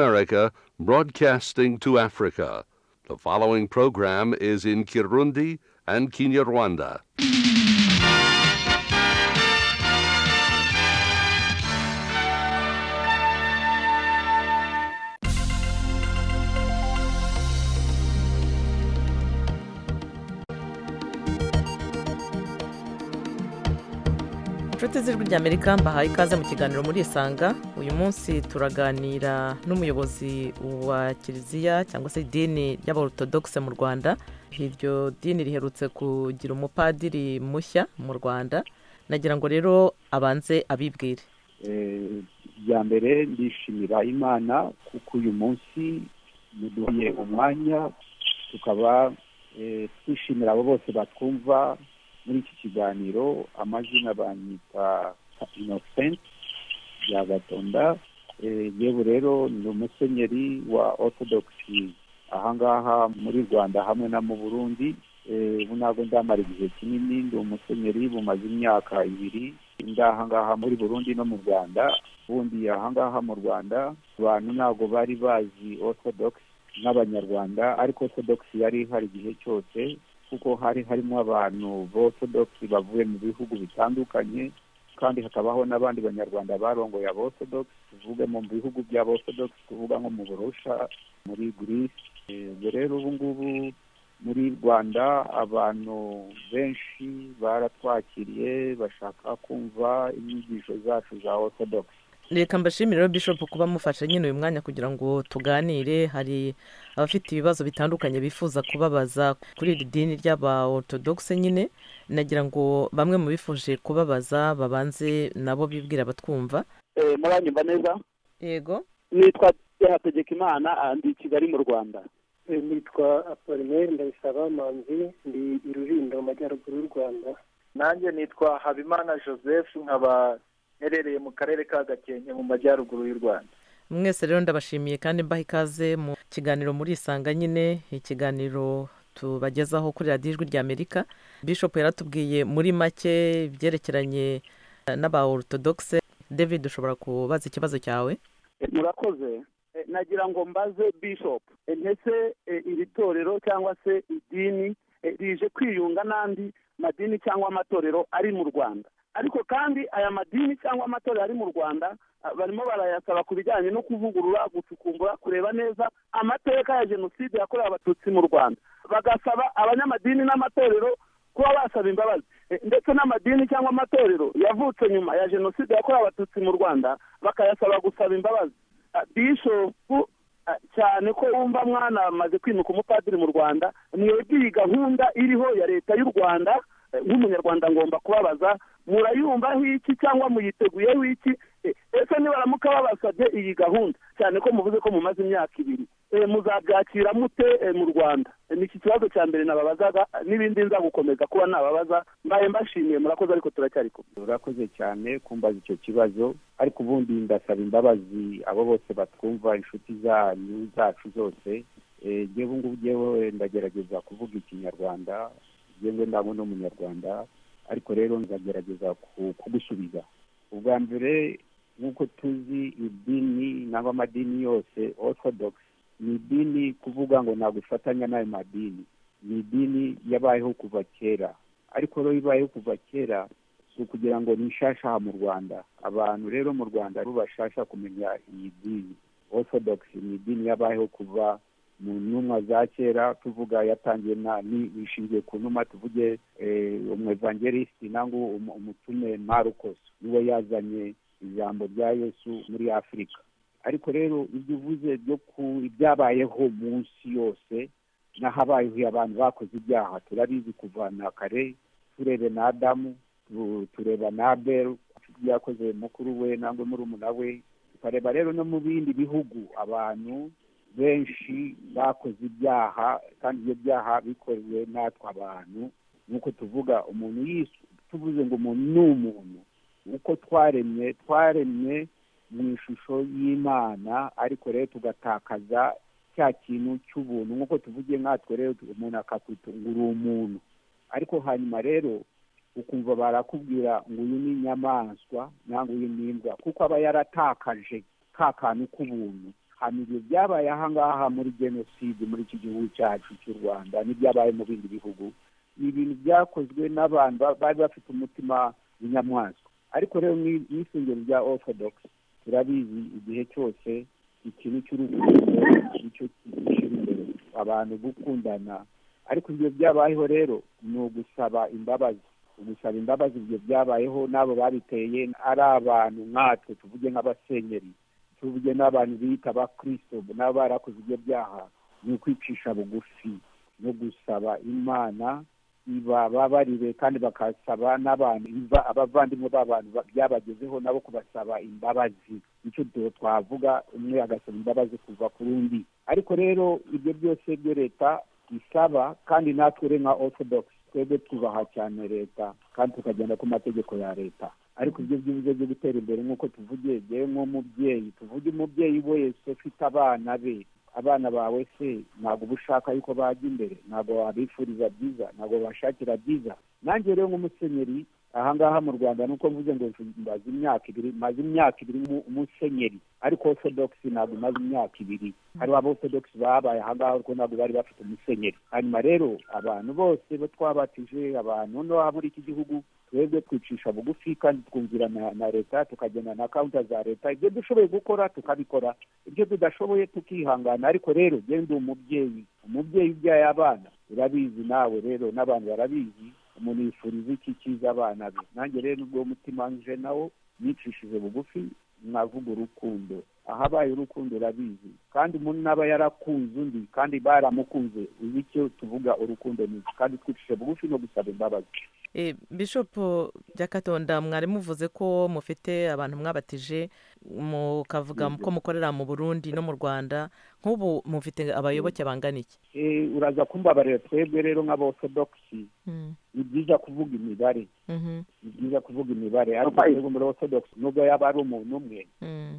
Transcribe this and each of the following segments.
America broadcasting to Africa. The following program is in Kirundi and Kinyarwanda. inshuti z'ijwi ry'amerika mbahaye ikaze mu kiganiro muri isanga uyu munsi turaganira n'umuyobozi wa kiliziya cyangwa se idini ry'aborotodogise mu rwanda iryo dini riherutse kugira umupadiri mushya mu rwanda nagira ngo rero abanze abibwire bya mbere ndishimira imana kuko uyu munsi yaduhaye umwanya tukaba twishimira abo bose batwumva muri iki kiganiro amazina banyita inosenti bya gatonda yewe rero ni umusenyeri wa ortodogisi ahangaha muri rwanda hamwe na mu burundi ubu ntabwo ndamara igihe kinini ndi umusenyeri bumaze imyaka ibiri ahangaha muri burundi no mu rwanda ubundi ahangaha mu rwanda abantu ntabwo bari bazi ortodogisi nk'abanyarwanda ariko ortodogisi yari ihari igihe cyose kuko hari harimo abantu b'ortodogisi bavuye mu bihugu bitandukanye kandi hakabaho n'abandi banyarwanda barongoye ab'ortodogisi tuvuge mu bihugu by'ab'ortodogisi tuvuga nko mu burusha muri girisi ubwo rero ubu ngubu muri rwanda abantu benshi baratwakiriye bashaka kumva inyigisho zacu za ortodogisi reka mbashimire rero bishopu kuba mufashe nyine uyu mwanya kugira ngo tuganire hari abafite ibibazo bitandukanye bifuza kubabaza kuri iri dini ry'aba ortodogise nyine nagira ngo bamwe mu bifuje kubabaza babanze nabo bibwira batwumva muranyumva neza yego nitwa hategeka imana ndi i kigali mu rwanda nitwa apolineri ndabisaba manzi ndi i rulindo mu majyaruguru y'u rwanda nanjye nitwa habimana joseph nkaba iherereye mu karere ka gakenke mu majyaruguru y'u rwanda mwese rero ndabashimiye kandi mbaha ikaze mu kiganiro muri isanga nyine ikiganiro tubagezaho kuri radiyo ijwi ry'amerika bishop yaratubwiye muri make ibyerekeranye n'aba ortodogise david ushobora kubaza ikibazo cyawe murakoze nagira ngo mbaze bishop ndetse iri torero cyangwa se idini rije kwiyunga n'andi madini cyangwa amatorero ari mu rwanda ariko kandi aya madini cyangwa amatorero ari mu rwanda barimo barayasaba ku bijyanye no kuvugurura gucukumbura kureba neza amateka ya jenoside yakorewe abatutsi mu rwanda bagasaba abanyamadini n'amatorero kuba basaba imbabazi ndetse n'amadini cyangwa amatorero yavutse nyuma ya jenoside yakorewe abatutsi mu rwanda bakayasaba gusaba imbabazi bishopu cyane ko wumva mwana amaze kwimuka umupadiri mu rwanda mwebwe iyi gahunda iriho ya leta y'u rwanda nk'umunyarwanda ngomba kubabaza murayumvaho iki cyangwa muyiteguyeho iki ese nibaramuka babasabye iyi gahunda cyane ko muvuze ko mumaze imyaka ibiri muzabyakira mute mu rwanda ni iki kibazo cya mbere nababazaga n'ibindi nza gukomeza kuba nababaza mbaye mbashimiye murakoze ariko turacyari kumwe urakoze cyane kumbaza icyo kibazo ariko ubundi ndasaba imbabazi abo bose batwumva inshuti zanyu zacu zose yewe ubu ngubu ngewe ndagerageza kuvuga ikinyarwanda yewe ndabona ni umunyarwanda ariko rero nzagerageza kugusubiza ubwa mbere nk'uko tuzi idini nangwa amadini yose orthodox ni idini kuvuga ngo ntabwo ifatanya n'ayo madini ni idini yabayeho kuva kera ariko rero ibayeho kuva kera si ukugira ngo ni nshashaha mu rwanda abantu rero mu rwanda bo bashasha kumenya iyi dini orthodox ni idini yabayeho kuva mu ntumwa za kera tuvuga yatangiye nishingiye ku ntumwa tuvuge umwevangelisiti nangwa umutume marukoso niwe yazanye ijambo rya yesu muri afurika ariko rero ibyo uvuze byo ku ibyabayeho munsi yose n'ahabayeho abantu bakoze ibyaha turabizi kuva na kare turebe na adamu tureba na aberu yakoze mukuru we nangwa murumuna we tukareba rero no mu bindi bihugu abantu benshi bakoze ibyaha kandi ibyo byaha bikorewe natwe abantu nk'uko tuvuga umuntu yisu tuvuze ngo umuntu ni umuntu uko twaremye twaremye mu ishusho y'imana ariko rero tugatakaza cya kintu cy'ubuntu nk'uko tuvuge nkatwe rero umuntu akakwita ngo uri umuntu ariko hanyuma rero ukumva barakubwira ngo uyu ni inyamaswa cyangwa uyu ni imbwa kuko aba yaratakaje ka kantu k'ubuntu hamije byabaye aha ngaha muri jenoside muri iki gihugu cyacu cy'u rwanda n'ibyabaye mu bindi bihugu ni ibintu byakozwe n'abantu ba- bari bafite umutima w'inyamaswa ariko rero mu- mu isengero rya orthodox turabizi igihe cyose ikintu cy'urukundo nicyo gishyira imbere abantu gukundana ariko ibyo byabayeho rero ni ugusaba imbabazi ugusaba imbabazi ibyo byabayeho n'abo babiteye ari abantu nkatwe tuvuge nk'abasenyeri tuvuge n'abantu bita abakristo nabo barakoze ibyo byaha ni ukwicisha bugufi no gusaba imana ibababarire kandi bakasaba n'abantu iva- abavandimwe b'abantu ba- byabagezeho nabo kubasaba imbabazi nicyo tu- twavuga umwe agasaba imbabazi kuva ku rundi ariko rero ibyo byose byo leta isaba kandi natwe rero nka orthodox twebwe tubaha cyane leta kandi tukagenda ku mategeko ya leta ariko ibyo byubuze byo gutera imbere nk'uko tuvugiye ngewe nk'umubyeyi tuvuge umubyeyi wese ufite abana be abana bawe se ntabwo uba ushaka yuko bajya imbere ntabwo wabifuriza byiza ntabwo wabashakira byiza nanjye rero nk'umusenyeri aha ngaha mu rwanda nuko mvuze ngo maze imyaka ibiri maze imyaka ibiri mu- umusenyeri ariko orthodox ntabwo imaze imyaka ibiri hariho aba orthodox babaye aha ngaha ariko ntabwo bari bafite umusenyeri hanyuma rero abantu bose bo twabatije abantu no muri iki gihugu twebwe twicisha bugufi kandi twumvira na, na leta tukagenda na kawunta za leta ibyo dushoboye gukora tukabikora ibyo tudashoboye tukihangana ariko rero njyewe ndi umubyeyi umubyeyi ubyaye abana urabizi nawe rero n'abantu barabizi umuntu yifuriza iki cyiza abana be nanjye rero nubwo uwo mutima nje nawo nicishije bugufi navuga urukundo ahabaye urukundo urabizi kandi umuntu aba yarakunze undi kandi baramukunze uzi icyo tuvuga urukundo ni iki kandi twicishije bugufi no gusaba imbabazi Eh, bishopu byakatonda mwari muvuze ko mufite abantu mwabatije mukavuga ko mukorera mu burundi no mu rwanda nk'ubu mufite abayoboke bangana iki Eh, uraza kumbabarira twebwe rero nk'abortodogisi ni byiza kuvuga imibare Mhm, ni byiza kuvuga imibare ariko Abaye. twebwe muri orthodox nubwo yaba ari umuntu umwe mhm.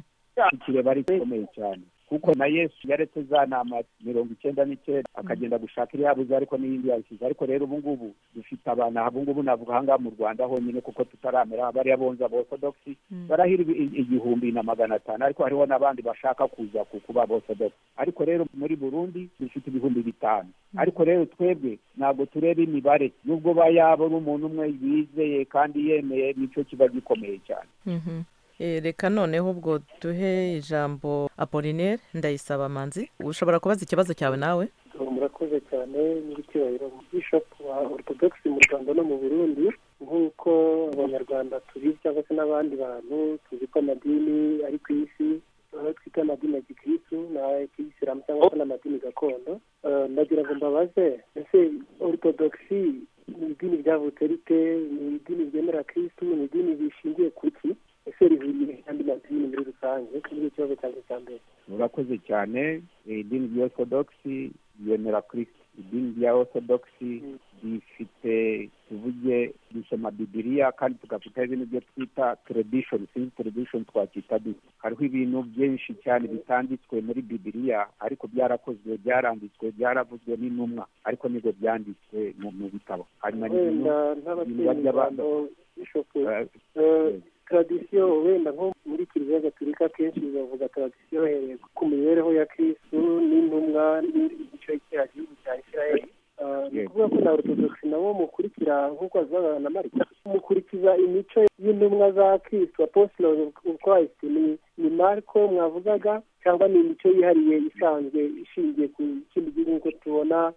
ikireba ari gikomeye cyane kuko na yesu yaretse za nama mirongo icyenda n'icyenda akagenda gushaka iriyabuze ariko n'iyindi yayisize ariko rero ubu ngubu dufite abantu aha ngubu navuga aha ngaha mu rwanda honyine kuko tutaramera bariya bonze abortodogisi barahira ibi- i- igihumbi na magana atanu ariko hariho n'abandi bashaka kuza ku- kuba abortodogisi ariko rero muri burundi dufite ibihumbi bitanu ariko rero twebwe ntabwo tureba imibare nubwo ba yaba ari umuntu umwe yizeye kandi yemeye nicyo kiba gikomeye cyane Mhm. Eh, reka noneho ubwo duhe ijambo apolinaire ndayisaba manzi ushobora kubaza ikibazo cyawe nawe Ngo murakoze cyane nyiricyubahiro bishopu wa ortodogisi mu rwanda no mu burundi nk'uko abanyarwanda tubizi cyangwa se n'abandi bantu tuzi ko amadini ari ku isi aho twita amadini ya gikirisitu n'ay'ikiyisilamu cyangwa se n'amadini gakondo Eh, ndagira ngo mbabaze ese ortodogisi ni idini ryavutse rite ni idini ryemera kirisitu ni idini rishingiye ku ki ese rihuriye n'andi madini muri rusange iki ni ikibazo cyanjye cya mbere murakoze cyane Eh, idini rya orthodoxi ryemera kristo idini rya orthodoxi rifite tuvuge dusoma bibiliya kandi tugafite ibintu byo twita tradition sinzi tradition twakwita dute hariho ibintu byinshi cyane bitanditswe muri bibiliya ariko byarakozwe byaranditswe byaravuzwe n'intumwa ariko nibwo byanditswe mu mu bitabo hanyuma ni ibintu wenda biba by'abana. nk'abasirimu bishopu eh, Eh, tradisiyo wenda nko muri kiliziya gatolika akenshi bavuga tradisiyo bahereye ku mibereho ya kirisitu n'intumwa n'igice cya gihugu cya isirayeli Eh, ni Yego. ukuvuga ko na ortodogisi nabo mukurikira nk'uko babivuga na marika mukurikiza imico y'intumwa za kirisitu apostles of of christ ni ni mariko mwavugaga cyangwa ni imico yihariye isanzwe ishingiye ku kindi gihugu nk'uko tubona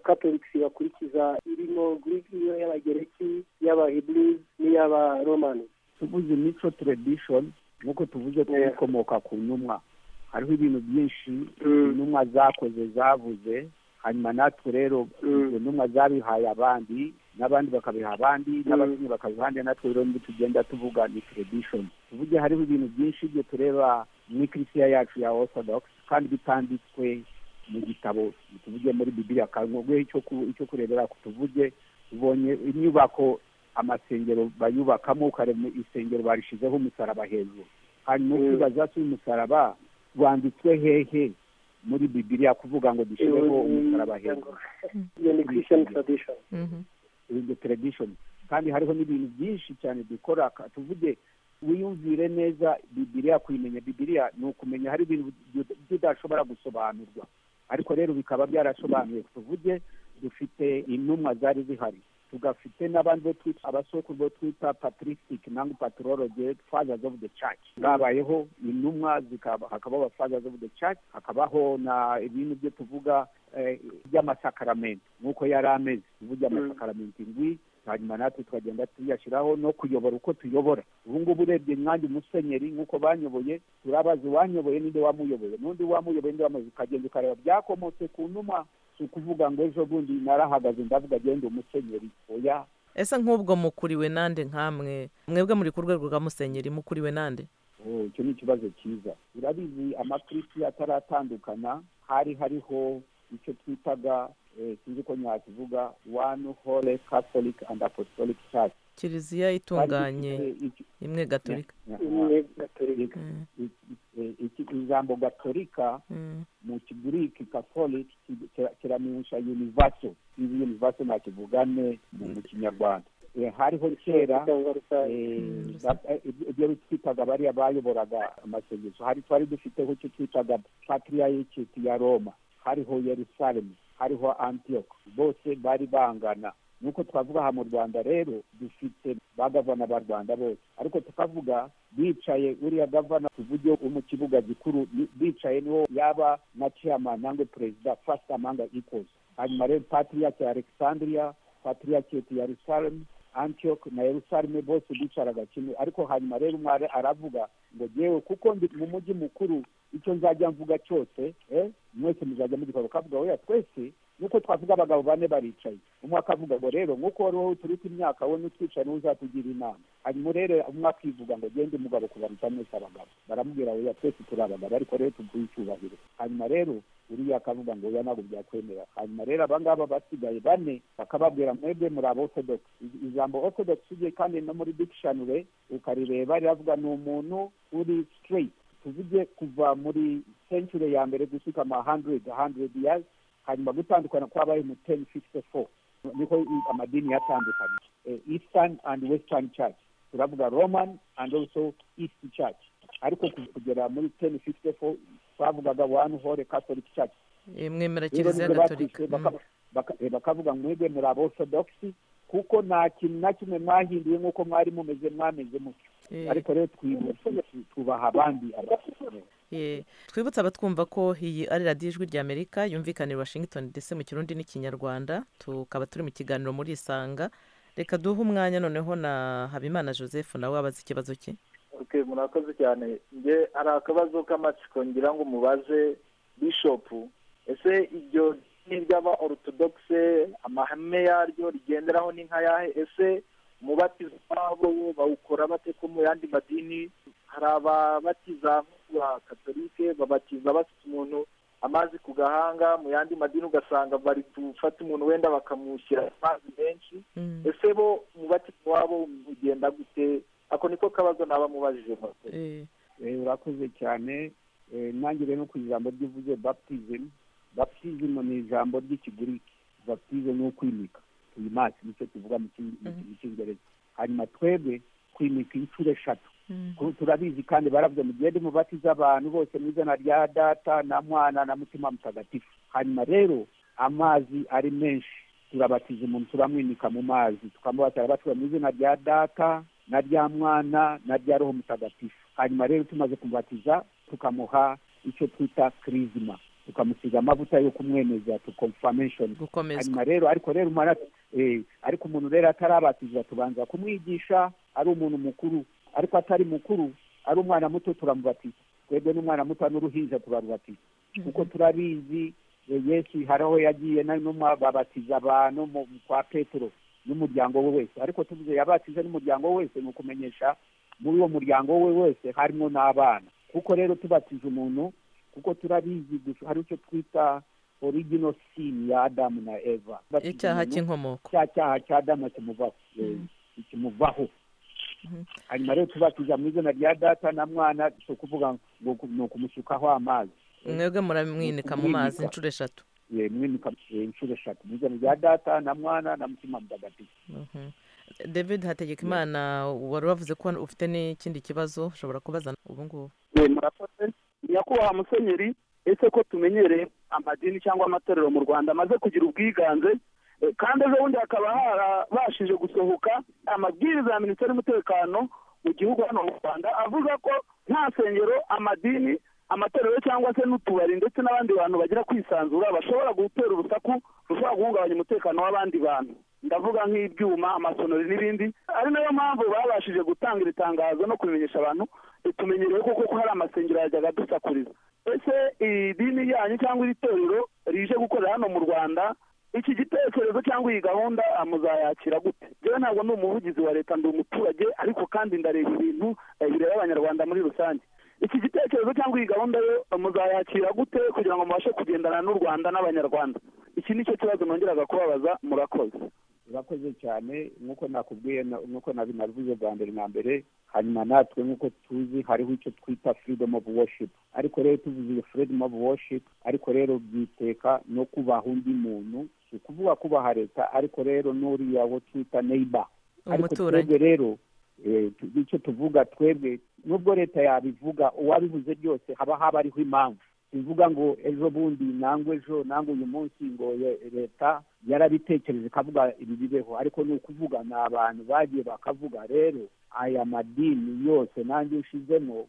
katoliki bakurikiza irimo Greek, iyo y'abagereki y'abahiburizi n'iy'abaromani tuvuze mico tradition nk'uko tuvuze ko Yeah. ikomoka ku ntumwa hariho ibintu byinshi Mm. intumwa zakoze zavuze hanyuma natwe rero Mm. izo ntumwa zabihaye abandi n'abandi bakabiha abandi n'abakene bakabiha abandi natwe rero nibwo tugenda tuvuga ni tradition tuvuge hariho ibintu byinshi byo tureba mu ikirisiya yacu ya orthodox kandi bitanditswe mu gitabo tuvuge muri bibiliya kanguhe icyo ku- icyo kurebera tuvuge ubonye inyubako amasengero bayubakamo ukareba isengero barishizeho umusaraba hejuru hanyuma Mm. ukibaza se uyu musaraba wanditswe hehe muri bibiliya kuvuga ngo dushyireho umusaraba hejuru iyo ni christian tradition Mhm. in the tradition kandi hariho n'ibintu byinshi cyane dukora ka- tuvuge wiyumvire neza bibiriya kuyimenya bibiriya ni ukumenya hari ibintu udashobora gusobanurwa ariko rero bikaba byarasobanuye tuvuge dufite intumwa zari zihari tugafite n'abandi bo twita abasokuru bo twita patricisitike nangwa patorologe fathers of the church babayeho intumwa zikaba hakabaho fathers of the church hakabaho na ibintu byo tuvuga by'amasakaramentu nk'uko yari ameze tuvuge amasakaramentu indwi hanyuma natwe tukagenda tuyashyiraho no kuyobora uko tuyobora ubu ngubu urebye mwanjye umusenyeri nk'uko banyoboye turabaza uwanyoboye n'undi wamuyoboye n'undi wamuyoboye n'undi wamuyoboye ukagenda ukareba byakomotse ku numa si ukuvuga ngo ejo bundi narahagaze ndavuga agenda umusenyeri oya ese nk'ubwo mukuriwe nande nk'amwe mwebwe muri ku rwego rwa musenyeri mukuriwe nande icyo ni ikibazo cyiza urabizi amakirisiya ataratandukana hari hariho icyo twitaga sinzi ko nyakivuga one hole catholic and apostolic church kiliziya itunganye imwe gatorika imwe gatorika ijambo gatorika mu kigiriki catholic kiramenyesha univaso izi univaso ntakivugane mu kinyarwanda hariho kera ibyo twitaga bariya bayoboraga amasengesho hari twari dufiteho icyo twitaga patiriyayikiti ya roma hariho yerusalemu hariho antiyoko bose bari bangana nuko twavuga aha mu rwanda rero dufite ba gavana ba rwanda bose ariko tukavuga bicaye uriya gavana tuvuge wo mu kibuga gikuru bicaye niwo yaba na chairman nangwe perezida fasita amanga ikozi hanyuma rero patiriyake ya alexandria patiriyake ya yerusalemu antiyoko na yerusalemu bose bicaraga kimwe ariko hanyuma rero umwari aravuga ngo yewe kuko ndi mu mujyi mukuru icyo nzajya mvuga cyose mwese muzajya mugikorwa kavuga weya twese nuko twavuga abagabo bane baricaye umwe akavuga ngo rero nk'uko wari wowe uturuka imyaka wowe n'utwicaye niwe uzatugira inama hanyuma rero umwe akivuga ngo gende umugabo kubaruta mwese abagabo baramubwira weya twese turi abagabo ariko rero tuguhe icyubahiro hanyuma rero uriya akavuga ngo weya ntabwo byakwemera hanyuma rero abangaba basigaye bane bakababwira mwebwe muri abo orthodox ijambo orthodox ugiye kandi no muri dictionary ukarireba riravuga ni umuntu uri straight tuvuge kuva muri century ya mbere gushyika ama hundred hundred years hanyuma gutandukana kwabaye mu ten fifty four niko amadini yatandukanye eastern and western church turavuga roman and also east church ariko kugera muri ten fifty four twavugaga one hole catholic church mwemera kiliziya gatorika bakavuga mwebwe muri abo orthodoxi kuko nta kintu na kimwe mwahinduye nk'uko mwari mumeze mwameze mutyo ariko rero twubaha abandi twibutse abatwumva ko iyi ari radiyo ijwi ry'amerika yumvikanira washington ndetse mu kirundi n'ikinyarwanda tukaba turi mu kiganiro muri isanga reka duhe umwanya noneho na habimana joseph nawe wabaza ikibazo cye oke murakoze cyane nge hari akabazo k'amatsiko ngira ngo mubaze bishopu ese iryo n'iry'aba orutodogise amahame yaryo rigenderaho ni nka yahe ese umubatizo wabo bawukora bate ko mu yandi madini hari ababatiza ba katolike babatiza bafite umuntu amazi ku gahanga mu yandi madini ugasanga bari gufata umuntu wenda bakamushyira amazi menshi ese bo umubatizo wabo ugenda gute ako niko kabazo naba mubajije urakoze cyane ntangire no ku ijambo ry'uvuze baptizimu baptizimu ni ijambo ry'ikigiriki baptizo ni ukwimika tuyimasi nicyo tuvuga mu cyongereza hanyuma twebwe kwimika inshuro eshatu turabizi kandi barabyo mugende mubatiza abantu bose mu izina rya data na mwana na mutima mutagatifu hanyuma rero amazi ari menshi turabatiza umuntu turamwimika mu mazi tukamubatira batura mu izina rya data na rya mwana na rya roho mutagatifu hanyuma rero tumaze kumubatiza tukamuha icyo twita kirizima tukamusiga amavuta yo kumwemeza tukomfameshoni hanyuma rero ariko rero ariko umuntu rero atarabatiza tubanza kumwigisha ari umuntu mukuru ariko atari mukuru ari umwana muto turamubatiza twebwe n'umwana muto n'uruhinja turarubatiza kuko turabizi yesu hari aho yagiye babatiza abantu kwa petero n'umuryango we wese ariko tuvuze yabatiza n'umuryango we wese ni ukumenyesha muri uwo muryango we wese harimo n'abana kuko rero tubatiza umuntu kuko turabizi gusa hari icyo twita origino sini ya adamu na eva icyaha cy'inkomoko cya cyaha cya adamu kimuvaho kimuvaho hanyuma rero tubatiza mu izina rya data na mwana si ukuvuga ngo ni ukumusukaho amazi mwebwe muramwinika mu mazi inshuro eshatu mwimika inshuro eshatu mu izina rya data na mwana na mutima mutagatifu david hategekimana wari wavuze ko ufite n'ikindi kibazo ushobora kubaza ubu ngubu murakoze nyakubahwa musenyeri ese ko tumenyereye amadini cyangwa amatorero mu rwanda amaze kugira ubwiganze eh, kandi ejo bundi hakaba harabashije gusohoka amabwiriza ya minisiteri y'umutekano mu gihugu hano mu rwanda avuga ko nta sengero amadini amatorero cyangwa se n'utubari ndetse n'abandi bantu bagira kwisanzura bashobora gutera urusaku rushobora guhungabanya umutekano w'abandi bantu ndavuga nk'ibyuma amasonori n'ibindi ari nayo mpamvu babashije gutanga iri tangazo no kubimenyesha abantu tumenyereye ko kuko hari amasengero yajyaga adusakuriza ese idini yanyu cyangwa iri torero rije gukorera hano mu rwanda iki gitekerezo cyangwa iyi gahunda ah, muzayakira gute rero ntabwo ndi umuvugizi wa leta ndi umuturage ariko kandi ndareba ibintu eh, bireba abanyarwanda muri rusange iki gitekerezo cyangwa iyi gahunda yo ah, muzayakira gute kugira ngo mubashe kugendana n'u rwanda n'abanyarwanda iki ni cyo kibazo nongeraga kubabaza murakoze urakoze cyane nk'uko nakubwiye na- nk'uko nabinabivuze bwa mbere na mbere hanyuma natwe nk'uko tuzi hariho icyo twita freedom of worship ariko rero tuvuze iyo freedom of worship ariko rero byiteka no kubaha undi muntu si ukuvuga kubaha leta ariko rero n'uriya wo twita neighbor ariko umuturanyi twebwe rero eh, tu- icyo tuvuga twebwe nubwo leta yabivuga uwabivuze byose haba habariho impamvu bivuga ngo ejo bundi nangwa ejo nangwa uyu munsi ngo ye- leta yarabitekereza ikavuga ibi bibeho ariko ni ukuvuga ni abantu bagiye bakavuga rero aya madini yose nanjye ushizemo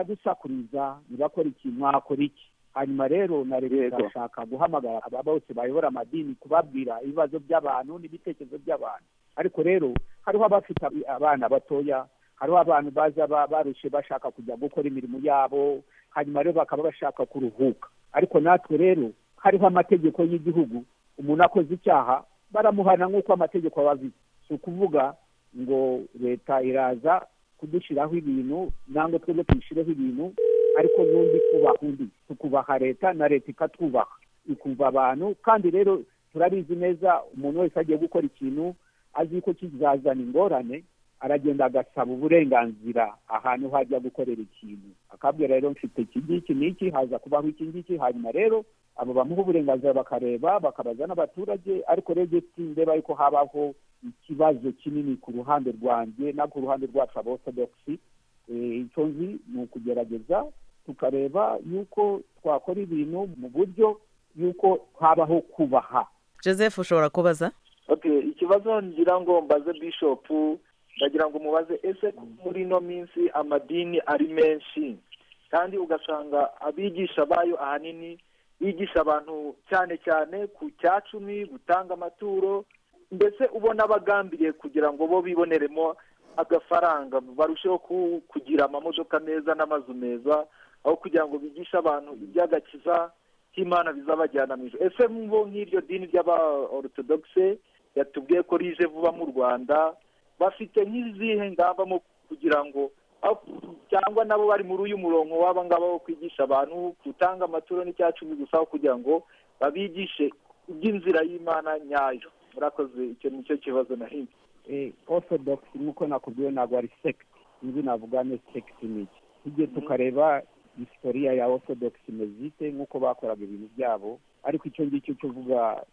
baradusakuriza ntibakora iki mwakora iki hanyuma rero na leta Yego. irashaka guhamagara aba bose bayobora amadini kubabwira ibibazo by'abantu n'ibitekerezo by'abantu ariko rero hariho abafite ab- abana batoya hariho abantu baza ba- barushe bashaka kujya gukora imirimo yabo hanyuma rero bakaba bashaka kuruhuka ariko natwe rero hariho amategeko y'igihugu umuntu akoze icyaha baramuhana nk'uko amategeko ababizi si ukuvuga ngo leta iraza kudushyiraho ibintu nangwa twebwe tuyishyireho ibintu ariko n'undi kubaha undi tukubaha leta na leta ikatwubaha ikumva abantu kandi rero turabizi neza umuntu wese agiye gukora ikintu azi ko kizazana ingorane aragenda agasaba uburenganzira ahantu hajya gukorera ikintu akabwira rero mfite iki ngiki n'iki haza kubaho iki ngiki hanyuma rero abo bamuha uburenganzira bakareba bakabaza n'abaturage ariko rero igihe tindeba yuko habaho ikibazo kinini ku ruhande rwanjye no ku ruhande rwacu aborthodoxi icyo nzi ni ukugerageza tukareba yuko twakora ibintu mu buryo yuko habaho kubaha joseph ushobora kubaza Okay, ikibazo ngira ngo mbaze bishop ndagira ngo umubaze ese ko muri ino minsi amadini ari menshi kandi ugasanga abigisha bayo ahanini bigisha abantu cyane cyane ku cya cumi gutanga amaturo mbese ubona bagambiriye kugira ngo bo biboneremo agafaranga barusheho ku- kugira amamodoka meza n'amazu meza aho kugira ngo bigishe abantu iby'agakiza k'imana bizabajyana mu ijoro ese mbo nk'iryo dini ry'abaortodogise yatubwiye ko rije vuba mu rwanda bafite nk'izihe ngamba mu kugira ngo aho- cyangwa nabo bari muri uyu murongo waba ngaba wo kwigisha abantu gutanga amaturo n'icya cumi gusa aho kugira ngo babigishe iby'inzira y'imana nyayo murakoze icyo ni cyo kibazo nahinze eh, orthodox nk'uko nakubwiye ntabwo ari sect inzu navuga ni sect niki tujye tukareba historiya ya orthodox imeze ite nk'uko bakoraga ibintu byabo ariko icyo ngicyo tuvuga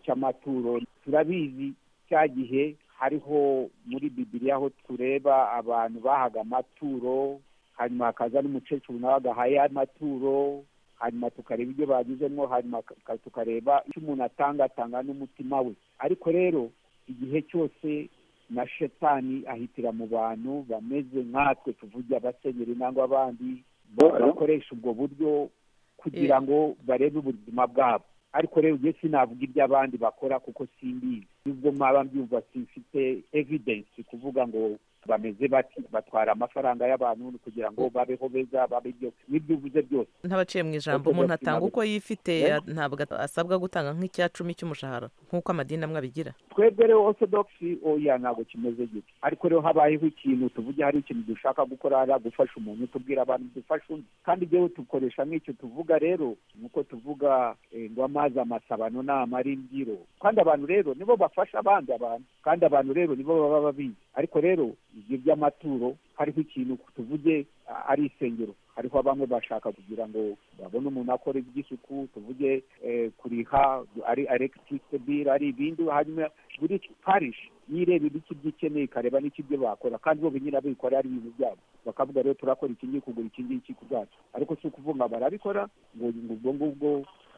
cy'amaturo turabizi cya gihe hariho muri bibiliya aho tureba abantu bahaga amaturo hanyuma hakaza n'umukecuru nawe agahaye amaturo hanyuma tukareba ibyo bagizemo hanyuma ka- tukareba icyo umuntu atanga atanga n'umutima we ariko rero igihe cyose na shetani ahitira mu bantu bameze nkatwe tuvuge abasenyeri nangwa abandi ba- Alo? bakoresha ubwo buryo kugira ngo barebe ubuzima bwabo ariko rero njye sinavuga ibyo abandi bakora kuko simbizi nubwo mwaba mbyumva simfite evidence kuvuga ngo bameze bati batwara amafaranga y'abantu kugira ngo babeho beza babe ibyo n'ibyo uvuze byose ntabaciye mu ijambo Orthodox umuntu atanga ntabwo- uko yifite ya- ntabwo asabwa gutanga nk'icya cumi cy'umushahara nk'uko amadini amwe abigira twebwe rero orthodox oya ntabwo kimeze gito ariko rero habayeho ikintu tuvuge hari ikintu dushaka gukora hari gufasha umuntu tubwira abantu dufasha undi kandi rero dukoresha nk'icyo tuvuga rero nuko tuvuga eh, ngo amazi amasabano ni amaringiro kandi abantu rero nibo bafasha abandi abantu kandi abantu rero nibo baba babizi ariko rero ibyo by'amaturo hariho ikintu tuvuge a- ari isengero hariho bamwe bashaka kugira ngo babone umuntu akora iby'isuku tuvuge eh, kuriha ari electricity bill ari ibindi hanyuma buri parishi yireba ibiki byikeneye ikareba n'ikibyo bakora kandi bo nyine abikora ari ibintu byabo bakavuga rero turakora iki ngiki kugura iki ngiki ku bwacu ariko si ukuvuga barabikora ngo ubwo ngubwo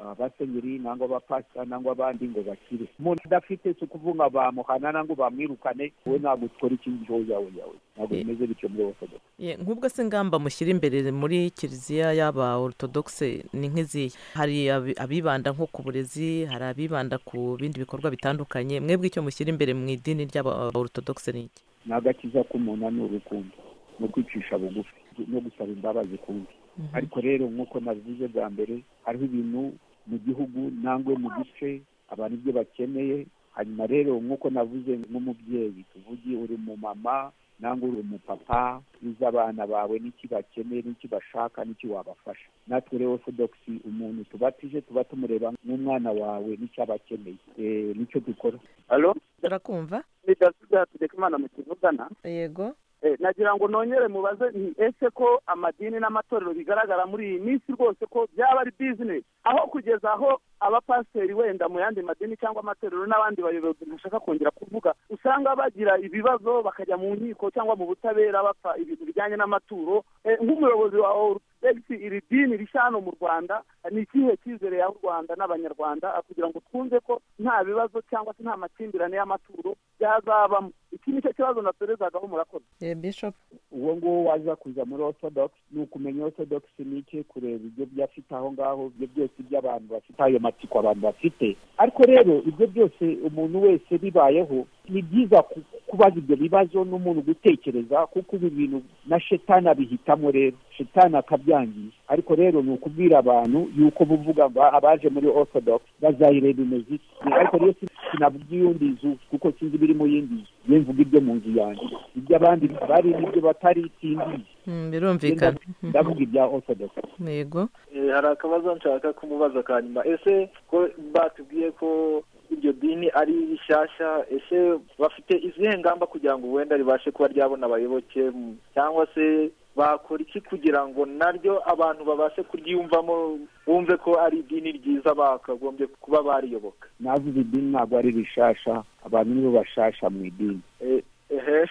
abasenyeri nangwa abapasita nangwa abandi ngo bakire umuntu udafite si ukuvuga bamuhana nangwa bamwirukane wowe ntabwo ukora iki ngiki wowe yawe yawe ntabwo bimeze bityo muri orthodox Ye, nk'ubwo se ingamba mushyira imbere muri kiliziya y'aba orthodoxe ni nk'izihe hari abi- abibanda nko ku burezi hari abibanda ku bindi bikorwa bitandukanye mwebwe icyo mushyira imbere mu idini ry'aba orthodoxe ni iki ni agakiza k'umuntu ni urukundo no kwicisha bugufi no gusaba imbabazi kundi ariko rero nk'uko nabivuze bwa mbere hariho ibintu mu gihugu nangwe mu gice abantu ibyo bakeneye hanyuma rero nk'uko navuze nk'umubyeyi tuvuge uri mu mama nangwa uri umupapa uzi abana bawe n'iki bakeneye n'iki bashaka n'iki wabafasha natwe rero orthodoxi umuntu tubatije tuba tumureba nk'umwana wawe n'icyo aba akeneye Eh, nicyo dukora alo turakumva ni david hategekimana mu kivugana yego Eh, nagira ngo nongere mubaze nti ese ko amadini n'amatorero bigaragara muri iyi minsi rwose ko byaba ari bizinesi aho kugeza aho abapasiteri wenda mu yandi madini cyangwa amatorero n'abandi bayobozi ntashaka kongera kuvuga usanga bagira ibibazo bakajya mu nkiko cyangwa mu butabera bapfa ibintu bijyanye n'amaturo Eh, nk'umuyobozi wa orutodegisi iri dini rishya hano mu rwanda ni ikihe cyizere yaha u rwanda n'abanyarwanda Ah, kugira ngo twumve ko nta bibazo cyangwa se nta makimbirane y'amaturo byazabamo iki ni cyo kibazo natorezagaho murakoze Eh, bishop uwo nguwo waza kuza muri orthodox ni ukumenya orthodox ni iki kureba ibyo byafite aho ngaho ibyo byose by'abantu bafite ayo matsiko abantu bafite ariko rero ibyo byose umuntu wese bibayeho ni byiza ku- kubaza ibyo bibazo n'umuntu gutekereza kuko ibi bintu na shetani abihitamo rero shetani akabyangiza ariko rero ni ukubwira abantu yuko buvuga ngo abaje muri orthodox bazayireba imeze iki ariko rero si- sinavuga iy'undi nzu kuko sinzi ibiri mu yindi nzu ye mvuga ibyo mu nzu yanjye ibyo abandi bari n'ibyo batari simbizi Mm, birumvikana ndavuga ibya orthodox yego Eh, hari akabazo nshaka kumubaza ka nyuma ese ko batubwiye ko iryo dini ari rishyashya ese bafite izihe ngamba kugira ngo wenda ribashe kuba ryabona abayoboke mm, cyangwa se bakora iki kugira ngo naryo abantu babashe kuryiyumvamo bumve ko ari idini ryiza bakagombye kuba bariyoboka navuze idini ntabwo ari rishasha abantu nibo bashasha mu idini Eh, ehe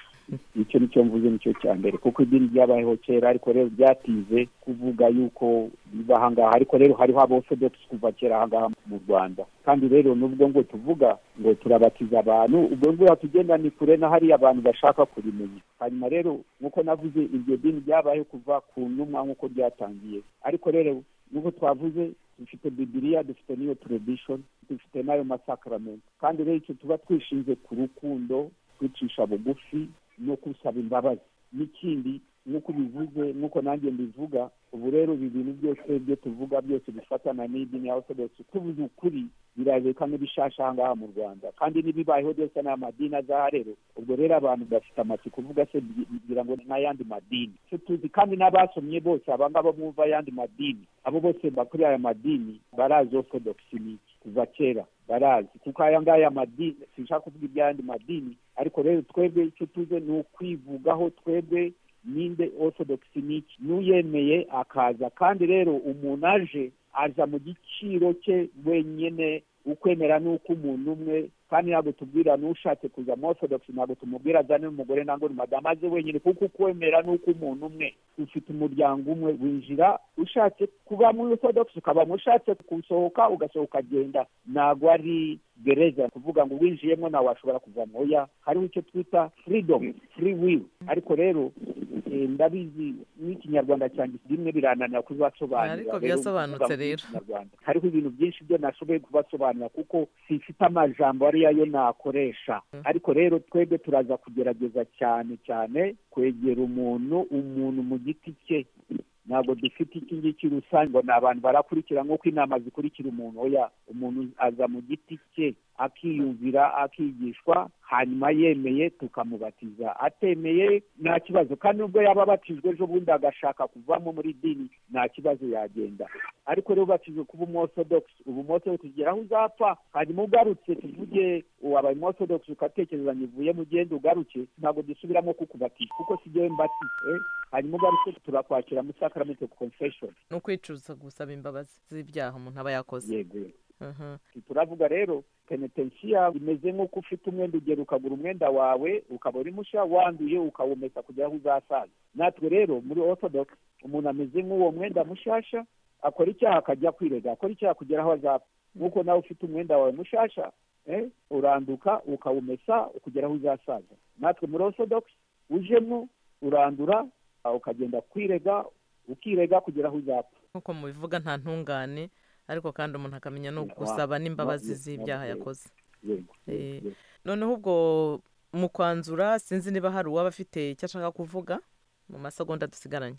icyo nicyo mvuze nicyo cya mbere kuko idini ryabayeho kera ariko rero ryatinze kuvuga yuko biba ahangaha ariko rero hariho aborthodox kuva kera ahangaha mu rwanda kandi rero nubwo ngo tuvuga ngo turabatiza abantu ubwo ngo tugenda ni kure na hariya abantu bashaka kurimenya hanyuma rero nk'uko navuze iryo dini ryabayeho kuva ku ntumwa nk'uko ryatangiye ariko rero nk'uko twavuze dufite bibiriya dufite n'iyo tradition dufite n'ayo masakaramento kandi rero icyo tuba twishinze ku rukundo kwicisha bugufi no gusaba imbabazi n'ikindi nk'uko ubivuze nk'uko nanjye mbivuga ubu rero ibi bintu byose byo tuvuga byose bifatana n'idini ya orthodox tubuze ukuri birareka n'ibishasha aha ngaha mu rwanda kandi n'ibibayeho byose ni amadini azaha rero ubwo rero abantu bafite amatsiko uvuga se bi- bigira ngo ni ayandi madini Twe tuzi kandi n'abasomye bose aba ngaba bumva ayandi madini abo bose bakuri aya madini barazi orthodox ni iki kuva kera barazi kuko aya ngaya madini sinshaka kuvuga iby'ayandi madini ariko rero twebwe icyo tuze ni ukwivugaho twebwe ninde orthodox ni iki n'uyemeye akaza kandi rero umuntu aje aza mu giciro cye wenyine ukwemera ni umuntu umwe kandi ntabwo tubwira n'ushatse kuza mu orthodox ntabwo tumubwira azane n'umugore ntabwo ni madamu aze wenyine kuko ukwemera ni umuntu umwe ufite umuryango umwe winjira ushatse kuba muri orthodox ukabamo ushatse gusohoka ugasohoka agenda ntabwo ari gereza kuvuga ngo winjiyemo nawe washobora kuvamo oya hariho icyo twita freedom free will ariko rero eh, ndabizi n'ikinyarwanda cyanjye bimwe birananira kubibasobanurira Ariko rero byasobanutse kuvuga mu rero. Kinyarwanda. hariho ibintu byinshi byo nashoboye kubasobanura kuko sifite amajambo ariyo yo nakoresha ariko rero twebwe turaza kugerageza cyane cyane kwegera umuntu umuntu mu giti cye ntabwo dufite iki ngiki rusange ngo ni abantu barakurikira nk'uko inama zikurikira umuntu oya umuntu aza mu giti cye akiyumvira akigishwa hanyuma yemeye tukamubatiza atemeye nta kibazo kandi nubwo yaba abatijwe ejo bundi agashaka kuvamo muri dini nta kibazo yagenda ariko rero ubatijwe kuba umorthodox ubu umorthodox ugera aho uzapfa hanyuma ugarutse tuvuge wabaye umorthodox ugatekereza ntivuye mu genda ugaruke ntabwo dusubiramo kukubatisha kuko si jyewe mbatise hanyuma ugarutse turakwakira mu sacrament of confession ni ukwicuza gusaba imbabazi z'ibyaha umuntu aba yakoze yego turavuga rero penetensiya imeze nk'uko ufite umwenda ugera ukagura umwenda wawe ukaba uri mushya wanduye ukawumesa kugera aho uzasaza natwe rero muri orthodox umuntu ameze nk'uwo mwenda mushyashya akora icyaha akajya kwirega akora icyaha kugera aho azapfa nk'uko nawe ufite umwenda wawe mushasha eh, uranduka ukawumesa kugera aho uzasaza natwe muri orthodox ujemo urandura ah, ukagenda kwirega ukirega kugera aho uzapfa nk'uko mubivuga nta ntungane ariko kandi umuntu akamenya no Wa- gusaba n'imbabazi wa- z'ibyaha wa- yakoze Yego, Eh, yego. noneho ubwo mu kwanzura sinzi niba hari uwaba afite icyo ashaka kuvuga mu masegonda dusigaranye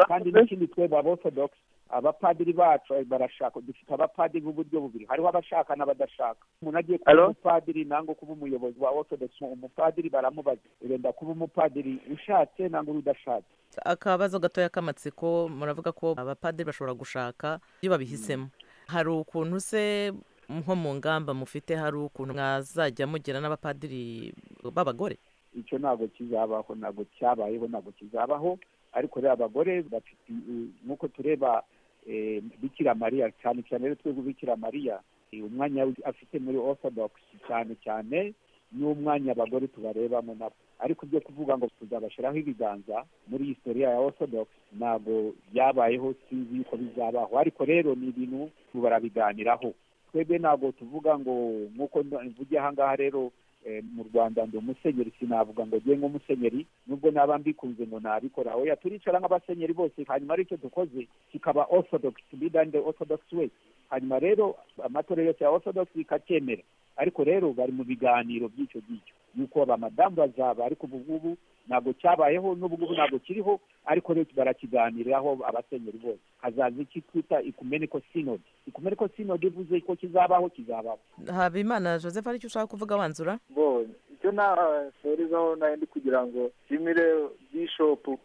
kandi n'ikindi twebwe aborthodox abapadiri bacu eh, barashaka dufite abapadiri b'uburyo bubiri hariho abashaka n'abadashaka umuntu agiye kuba Alo? umupadiri nangwa kuba umuyobozi wa orthodox umupadiri baramubaza urenda kuba umupadiri ushatse nangwa uri udashatse akabazo gatoya k'amatsiko muravuga ko abapadiri bashobora gushaka iyo babihisemo hari ukuntu se nko mu ngamba mufite hari ukuntu mwazajya mugira n'abapadiri b'abagore icyo ntabwo kizabaho ntabwo cyabayeho ntabwo kizabaho ariko rero abagore bafite eh, nk'uko tureba eh, bikira mariya cyane cyane rero twebwe bikira mariya eh, umwanya we afite muri orthodox cyane cyane n'umwanya abagore tubarebamo nabo ariko ibyo kuvuga ngo tuzabashyiraho ibiganza muri historiya ya orthodox ntabwo byabayeho sinzi yuko bizabaho ariko rero ni ibintu barabiganiraho twebwe ntabwo tuvuga ngo nk'uko mvuge aha ngaha rero eh, mu rwanda ndi umusenyeri sinavuga ngo njye nk'umusenyeri nubwo naba mbikunze ngo nabikora oya turicara nk'abasenyeri bose hanyuma aricyo dukoze kikaba orthodox leader in the orthodox way hanyuma rero amatorero yose ya orthodox bikacyemera ariko rero bari mu biganiro by'icyo ngicyo yuko abamadamu bazaba ariko ubu ngubu ntabwo cyabayeho n'ubu ngubu ntabwo kiriho ariko rero barakiganiraho abasenyeri bose hazaza iki twita ikumeniko synod ikumeniko synod ivuze ko kizabaho kizabaho habimana joseph aricyo ushaka kuvuga wanzura bo icyo nahurizaho nayo ndi kugira ngo nshimire bishopu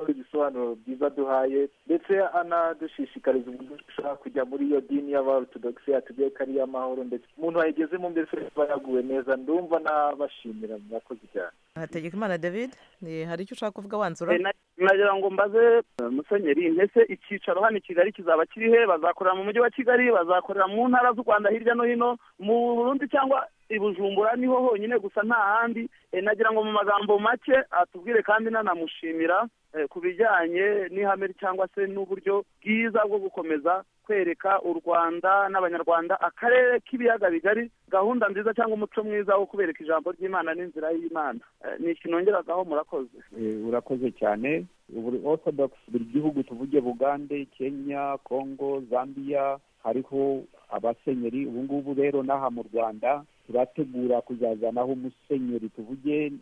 ibisobanuro byiza duhaye ndetse anadushishikariza uburyo dushobora kujya muri iyo dini y'abarutodogisi yatubwiye ko ari iy'amahoro ndetse umuntu wayigezemo mbese aba yaguwe neza ndumva nabashimira mwakoze cyane hategekimana david eh, hari icyo ushaka kuvuga wanzura Eh, na- nagira ngo mbaze eh, musenyeri mbese icyicaro hano i kigali kizaba kirihe bazakorera mu mujyi wa kigali bazakorera mu ntara z'u rwanda hirya no hino mu burundi cyangwa i bujumbura niho honyine gusa nta handi Eh, nagira ngo mu magambo make atubwire kandi nanamushimira eh, ku bijyanye n'ihame cyangwa se n'uburyo bwiza bwo gukomeza kwereka u rwanda n'abanyarwanda akarere k'ibiyaga bigari gahunda nziza cyangwa umuco mwiza wo kubereka ijambo ry'imana n'inzira y'imana Eh, ni iki nongeragaho murakoze Eh, urakoze cyane buri orthodox buri gihugu tuvuge bugande kenya congo zambia hariho abasenyeri ubu ngubu rero n'aha mu rwanda turategura kuzazanaho umusenyeri tuvuge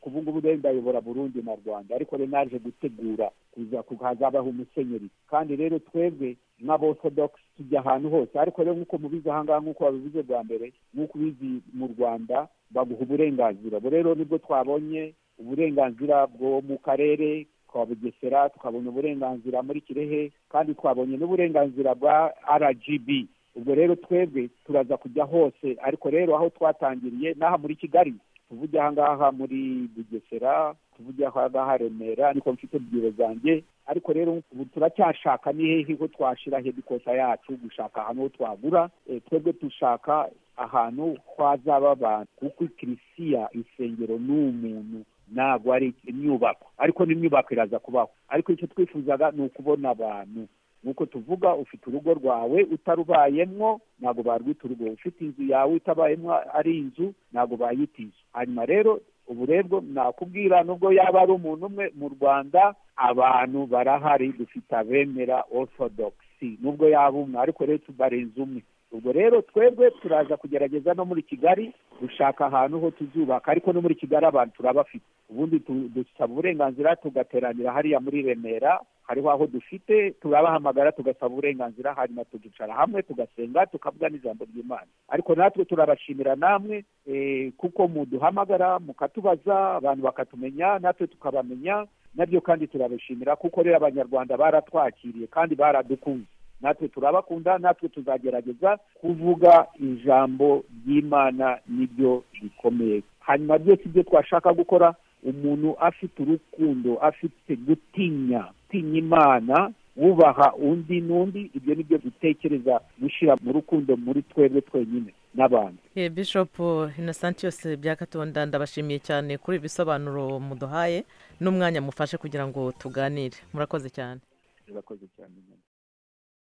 ubu ngubu rero ndayobora burundi na rwanda ariko rero naje gutegura kuza hazabaho umusenyeri kandi rero twebwe nk'aborthodox tujya ahantu hose ariko rero nk'uko mubizi aha ngaha nk'uko wabivuze bwa mbere nk'uko ubizi mu rwanda baguha uburenganzira ubu rero nibwo twabonye uburenganzira bwo mu karere ka bugesera twabonye uburenganzira muri kirehe kandi twabonye n'uburenganzira bwa rgb ubwo rero twebwe turaza kujya hose ariko rero aho twatangiriye n'aha muri kigali tuvuge aha ngaha muri bugesera tuvuge aha ngaha remera niko mfite bwiro zanjye ariko rero ubu turacyashaka ni hehe ho twashyira hedikota yacu gushaka ahantu ho twagura Eh, twebwe dushaka ahantu twazaba abantu kuko ikirisiya insengero ni umuntu ntabwo ari imyubako ariko n'imyubako iraza kubaho ariko icyo twifuzaga ni ukubona abantu nk'uko tuvuga ufite urugo rwawe utarubayemwo ntabwo barwita urugo ufite inzu yawe itabayemwo ari inzu ntabwo bayita inzu hanyuma rero uburebwo nakubwira nubwo yaba ari umuntu umwe mu rwanda abantu barahari dufite abemera orthodoxy nubwo yaba umwe ariko rero tubarenze umwe ubwo rero twebwe turaza kugerageza no muri kigali gushaka ahantu ho tuzubaka ariko no muri kigali abantu turabafite ubundi tu- dusaba uburenganzira tugateranira hariya muri remera hariho aho dufite turabahamagara tugasaba uburenganzira hanyuma tukicara hamwe tugasenga tukavuga n'ijambo ry'imana ariko natwe turabashimira namwe eh, kuko muduhamagara mukatubaza abantu bakatumenya natwe tukabamenya nabyo kandi turabashimira kuko rero abanyarwanda baratwakiriye kandi baradukunze natwe turabakunda natwe tuzagerageza kuvuga ijambo ry'imana nibyo rikomeye hanyuma byose ibyo twashaka gukora umuntu afite urukundo afite gutinya gutinya imana wubaha undi n'undi ibyo ni byo dutekereza gushyira mu rukundo muri twebwe twenyine n'abandi Eh, Bishop Innocent yose byakatonda ndabashimiye cyane kuri ibi bisobanuro muduhaye n'umwanya mufashe kugira ngo tuganire murakoze cyane murakoze cyane